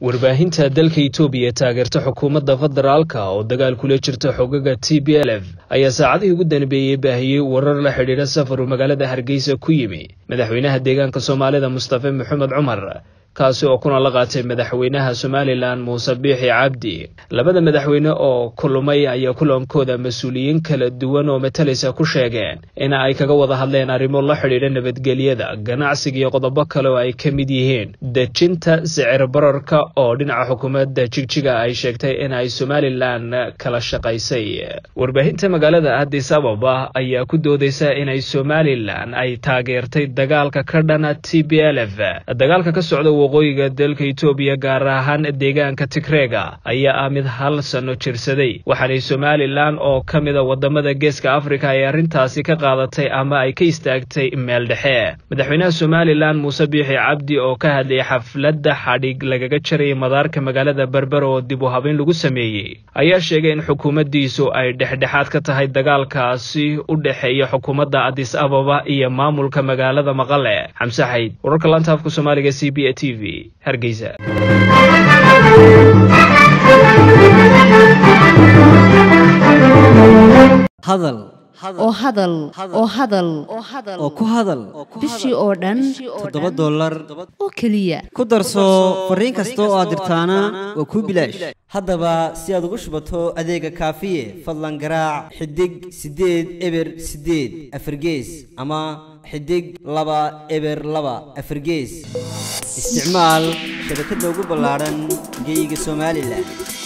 warbaahinta dalka itoobiya ee taageerta xukuumadda federaalka oo dagaal kula jirta xogaga t b l f ayaa saacadihii ugu danbeeyey baahiyey warar la xidhiidha safaru magaalada hargeysa ku yimi madaxweynaha deegaanka soomaalida mustafe maxamed cumar kaasi oo kuna la qaatay madaxweynaha somalilan muuse biixi cabdi labada madaxweyne oo kulmay ayaa kulankooda mas-uuliyiin kala duwan oo matalaysa ku sheegeen in ay kaga wada hadleen arrimo la xidhiidha nabadgelyada ganacsiga iyo qodobo kale oo ay ka mid yihiin dejinta sicir bararka oo dhinaca xukuumadda jigjiga ay sheegtay in ay somalilan kala shaqaysay warbaahinta magaalada addis ababa ayaa ku doodeysa inay somalilan ay taageertay dagaalka ka dhana t b l f dagaalka ka socda waqooyiga dalka itoobiya gaar ahaan deegaanka tigreega ayaa ah mid hal sano jirsaday waxaanay somalilan oo ka mida wadamada geeska afrika ay arrintaasi ka qaadatay ama ay ka istaagtay meel dhexe madaxweynaha somalilan muuse biixi cabdi oo ka hadlayay xafladda xadhig lagaga jarayay madaarka magaalada berber oo dib u habeyn lagu sameeyey ayaa sheegay in xukuumaddiisu ay dhexdhexaad ka tahay dagaalkaasi u dhexeeya xukuumadda addis ababa iyo maamulka magaalada maqale xamse xayd wararka lantaafka soomaaliga c b a t v hargeysa hadal oo hadal oo hadal oo ku hadal bishii oo dhan toddoba dollar oo keliya ku darso fariin kasta oo aad dirtaana waa kuu bilaash haddaba si aad ugu shubato adeega kaafiye fadlan garaac xidig siddeed eber siddeed afargees ama xidig laba eber laba afargees isticmaal shabakadda ugu ballaadhan geeyiga somalilan